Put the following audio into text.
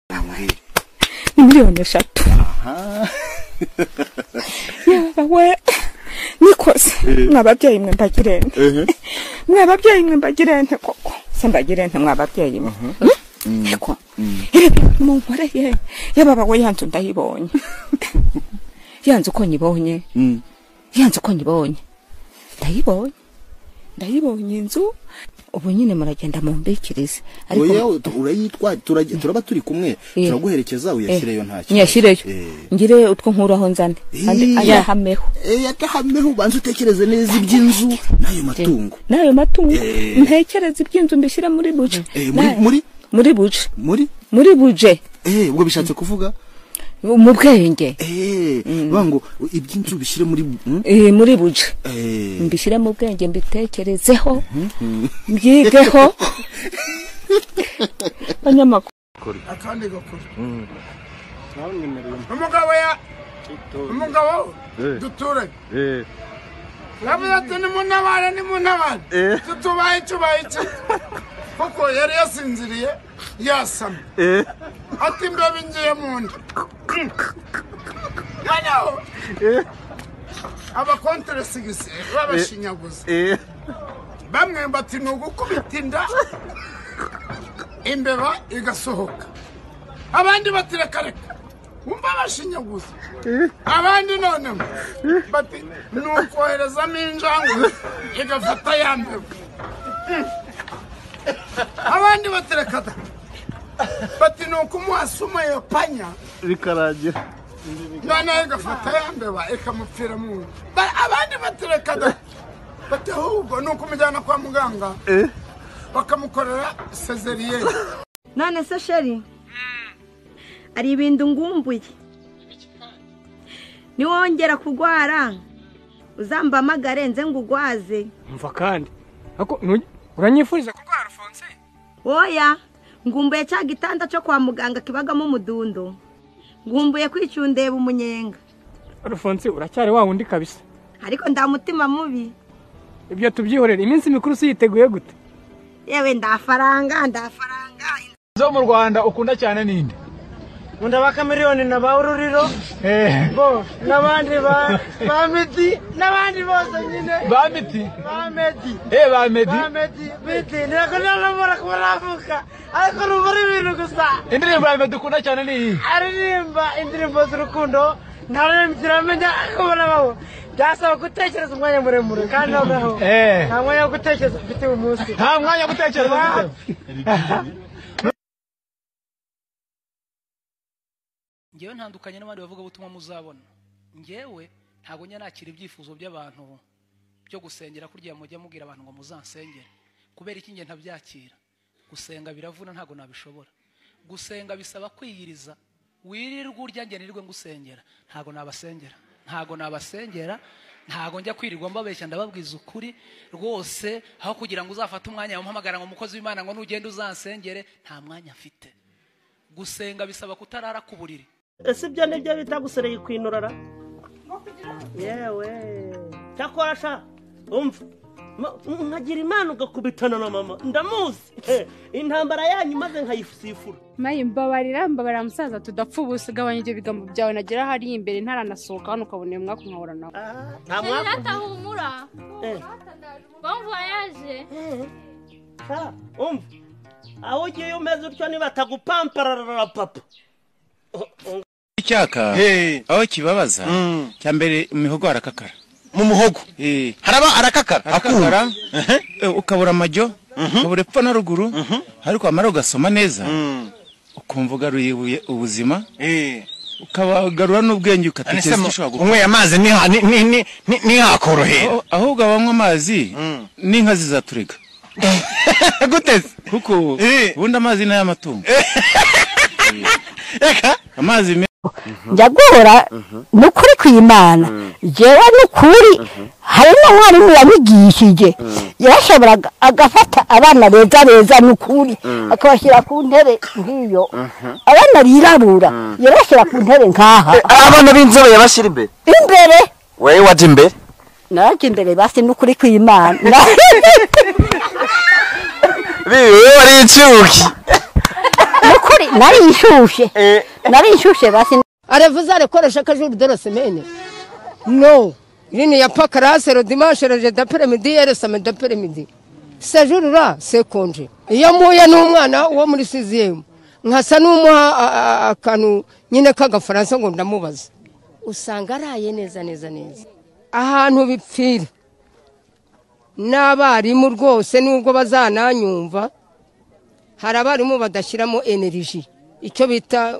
kubwire ni miliyoni eshatu aha yawe nikoze mwababyeyi mwe mbagirente ehe mwababyeyi mwe mbagirente koko se mbagirente mwababyeyi mwe Hmm? yego reba mu nkoreye yababa we yanzu ndayibonye yanzu uko nyibonye Mm. yanze uko nyibonye ndayibonye ndayibonye inzu ubu nyine muragenda mumbikirize oya urayitwa turajya- turaba turi kumwe Eh. turaguherekeza uyashyireyo nta kibazo nyashyireyo Eh. ngire utwo nkuraho nzane Eh. andi ayahameho Eh, yatahameho ubanza utekereze neza iby'inzu n'ayo matungo n'ayo matungo Eh. ntekereze iby'inzu mbishyire muri buje Eh, muri- muri- muri buje muri muri buje eh ubwo bishatse kuvuga mu bwenge eh bango iby'inzu bishyire muri mm? Eh, muri buje eh mbishyire mu bwenge mbitekerezeho mbyigeho banyamakuru akandi gakuru ntamwemereye umugabo ya umugabo Eh. duturanye eh navuze ati nimuntabare nimuntabare Eh. tutubaye tubaye iki kuko yari yasinziriye yasamye eh ati imbeho ingiye mu nda noneho eh abakonteresigisi babashinyaguza eh bamwe bati ni ugukubita inda imbeba igasohoka abandi bati reka reka wumva bashinyaguza abandi noneho bati ni ukoherezamo injangwe igafata ya mbeba abandi bati reka da bati ni ukumuhasuma iyo panya bikarangira noneho igafata ya mbeba ikamupfira mu nda Ba- abandi bati reka da bati ahubwo ni ukumujyana kwa muganga eh bakamukorera sezeriyeri none se sheri hari ibintu ngumbuye niwongera kugwara uzambamagare nze ngugwaze umva kandi ariko ntuge- uranyifuriza kurwara alphonse woya ngumbuye cya gitanda cyo kwa muganga kibagamo umudundo ngumbuye kwicundeba umunyenga alphonse uracyari wa wundi kabisa ariko nda mutima mubi ibyo tubyihorera iminsi mikuru si yiteguye gute yewe ndafaranga ndafaranga zo mu rwanda ukunda cyane ninde nkunda ba kamiriyoni na ba ururiro bo n'abandi ba ba medi n'abandi bose nyine ba miti ba medi eh ba medi ba medi biti ntibakunda n'amara kuba navuka ariko numva ari ibintu gusa indirimbo ya medi ukunda cyane ni iyi aririmba indirimbo z'urukundo nta rurimi kiramenya kubona baho byasaba gutekereza umwanya muremure kandi noneho Eh. nta mwanya wo gutekereza ufite uyu munsi nta mwanya wo gutekereza ufite. ngewe ntandukanye n'abandi bavugabutumwa muzabona ngewe ntabwo njya nakira ibyifuzo by'abantu byo gusengera kurya mujya mubwira abantu ngo muzansengere kubera iki nge ntabyakira gusenga biravuna ntabwo nabishobora gusenga bisaba kwiyiriza wirirwe urya nge nirirwe ngusengera ntabwo nabasengera ntabwo nabasengera ntabwo njya kwirirwa mbabeshya ndababwiza ukuri rwose aho kugira ngo uzafate umwanya wamuhamagara ngo umukozi w'imana ngo nugende uzansengere nta mwanya mfite gusenga bisaba kutarara ku buriri ese ibyo nibyo bita gusereye kwinurara yewe cyakora sha umva ma- nkagira imana ugakubitana na mama ndamuzi Eh, intambara yanyu maze nkayisifura mayi mbabarira mbabarira musaza tudapfa ubusa gabanya ibyo bigambo byawe nagera hariya imbere ntaranasohoka hano ukabona uyu mwaka nkahura nawe Ah, nta Sheri mwaka data humura Eh. bon voyage sha umva aho ugiye umeze utyo nibatagupampara papa icyaka aho kibabaza cya mbere imihogo arakakara mu muhogo haraba arakakara arakakara Eh, ukabura amajyo ukabura epfo na ruguru ariko wamara ugasoma neza ukumva ugaruye ubuye- ubuzima ukabagarura n'ubwenge ugatekereza icyo ushobora gukora unyweye amazi niha- ni- ni- ni- ni- ntihakorohera Aho- ahubwo abanywa amazi n'inka zizaturega guteze kuko ubundi amazi ni ay'amatungo amazi meza njya guhura ni ukuri kw'imana jyewe ni ukuri hari n'umwarimu yanyigishije yarashoboraga agafata abana beza beza ni ukuri akabashyira ku ntebe nk'iyo abana birabura yarashyira ku ntebe nk'aha abana b'inzobe yabashyira imbere imbere wowe wajya imbere najya imbere basi ni ukuri kw'imana bibi wowe wari incuki ni ukuri nari nari ishushe nari ishushe basi Aravuze arakoresha ko jour de la semaine. Non. Il n'y a pas classe le dimanche le jeudi après-midi et le samedi après-midi. Ce jour-là, c'est congé. Iyo mpuye n'umwana wo muri CZM, nkasa n'umuha a- a- a- akantu nyine k'agafaransa ngo ndamubaza. Usanga araye neza neza neza. Ahantu bipfira. N'abarimu rwose nubwo bazananyumva, hari abarimu badashyiramo energy. Icyo bita